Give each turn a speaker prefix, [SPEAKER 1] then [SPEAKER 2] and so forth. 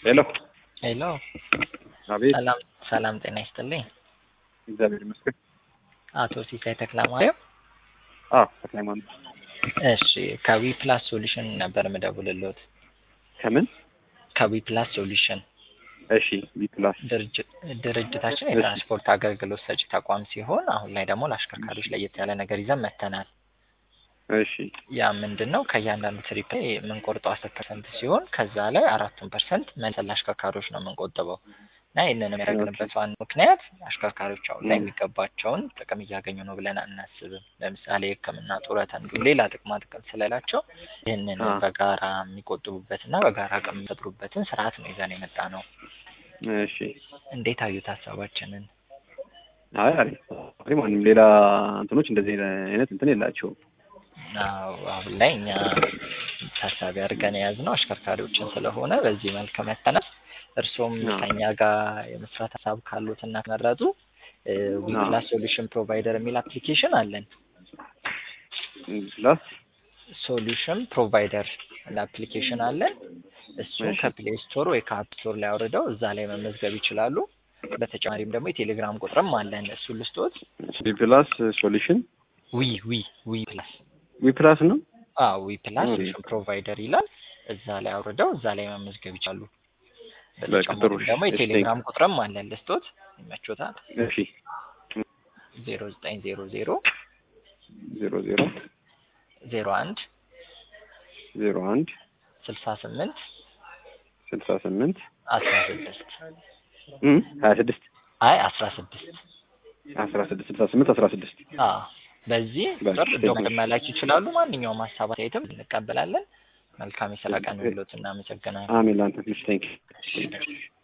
[SPEAKER 1] ሄሎ
[SPEAKER 2] ሄሎ
[SPEAKER 1] አቤት።
[SPEAKER 2] ሰላም ሰላም፣ ጤና ይስጥልኝ።
[SPEAKER 1] እግዚአብሔር ይመስገን።
[SPEAKER 2] አቶ ሲሳይ ተክለማርያም።
[SPEAKER 1] አዎ ተክለሃይማኖት።
[SPEAKER 2] እሺ ከዊ ፕላስ ሶሉሽን ነበር የምደውልልዎት።
[SPEAKER 1] ከምን?
[SPEAKER 2] ከዊ ፕላስ ሶሉሽን
[SPEAKER 1] እሺ ቢፕላስ
[SPEAKER 2] ድርጅት ድርጅታችን የትራንስፖርት አገልግሎት ሰጪ ተቋም ሲሆን አሁን ላይ ደግሞ ለአሽከርካሪዎች ለየት ያለ ነገር ይዘን መጥተናል።
[SPEAKER 1] እሺ
[SPEAKER 2] ያ ምንድን ነው? ከእያንዳንዱ ትሪፕ ላይ የምንቆርጠው አስር ፐርሰንት ሲሆን ከዛ ላይ አራቱን ፐርሰንት መልሰን ለአሽከርካሪዎች ነው የምንቆጥበው እና ይህንን የሚያደርግንበት ዋና ምክንያት አሽከርካሪዎች አሁን ላይ የሚገባቸውን ጥቅም እያገኙ ነው ብለን አናስብም። ለምሳሌ ሕክምና፣ ጡረታ እንዲሁም ሌላ ጥቅማ ጥቅም ስለሌላቸው ይህንን
[SPEAKER 1] አ።
[SPEAKER 2] በጋራ የሚቆጥቡበትና በጋራ አቅም የሚፈጥሩበትን ስርዓት ነው ይዘን የመጣ ነው።
[SPEAKER 1] እሺ
[SPEAKER 2] እንዴት አዩት ሀሳባችንን?
[SPEAKER 1] አይ አሪፍ አሪፍ። ማንም ሌላ እንትኖች እንደዚህ አይነት እንትን የላቸውም።
[SPEAKER 2] አዎ፣ አሁን ላይ እኛ ታሳቢ አድርገን የያዝነው አሽከርካሪዎችን ስለሆነ በዚህ መልክ መተናል። እርስዎም
[SPEAKER 1] አዎ።
[SPEAKER 2] ከኛ ጋር የመስራት ሀሳብ ካሉት እና ከመረጡ ዊፕላስ ሶሉሽን ፕሮቫይደር የሚል አፕሊኬሽን አለን።
[SPEAKER 1] ፕላስ
[SPEAKER 2] ሶሉሽን ፕሮቫይደር አፕሊኬሽን አለን። እሱን
[SPEAKER 1] እሺ።
[SPEAKER 2] ከፕሌይ ስቶር ወይ ከአፕ ስቶር ላይ አውርደው እዛ ላይ መመዝገብ ይችላሉ። በተጨማሪም ደግሞ የቴሌግራም ቁጥርም አለን። እሱን ልስጦት።
[SPEAKER 1] ቢፕላስ ሶሉሽን
[SPEAKER 2] ዊ ዊ ዊ ፕላስ
[SPEAKER 1] ዊፕላስ ነው።
[SPEAKER 2] አዎ ዊ ፕላስ
[SPEAKER 1] ኦኬ።
[SPEAKER 2] ሶሉሽን ፕሮቫይደር ይላል። እዛ ላይ አውርደው እዛ ላይ መመዝገብ ይችላሉ።
[SPEAKER 1] በቃ
[SPEAKER 2] በተጨማሪም
[SPEAKER 1] ጥሩ።
[SPEAKER 2] ደግሞ
[SPEAKER 1] እሺ፣
[SPEAKER 2] የቴሌግራም ቁጥርም አለን። ልስጦት ይመቾታል።
[SPEAKER 1] እሺ
[SPEAKER 2] ዜሮ ዘጠኝ ዜሮ ዜሮ
[SPEAKER 1] ዜሮ ዜሮ
[SPEAKER 2] ዜሮ አንድ
[SPEAKER 1] ዜሮ አንድ
[SPEAKER 2] ስልሳ ስምንት
[SPEAKER 1] ስልሳ ስምንት
[SPEAKER 2] አስራ ስድስት
[SPEAKER 1] ሀያ ስድስት
[SPEAKER 2] አይ አስራ ስድስት
[SPEAKER 1] አስራ ስድስት ስልሳ ስምንት አስራ ስድስት
[SPEAKER 2] አዎ በዚህ
[SPEAKER 1] በቃ
[SPEAKER 2] ቁጥር
[SPEAKER 1] ቴንክ ዩ።
[SPEAKER 2] ዶክመንት መላክ ይችላሉ። ማንኛውም ሀሳብ አስተያየትም እንቀበላለን። መልካም የስራ ቀን ይሁንልዎት። እናመሰግናለን።
[SPEAKER 1] አሜን። ላንተ ቴንክ
[SPEAKER 2] እሺ።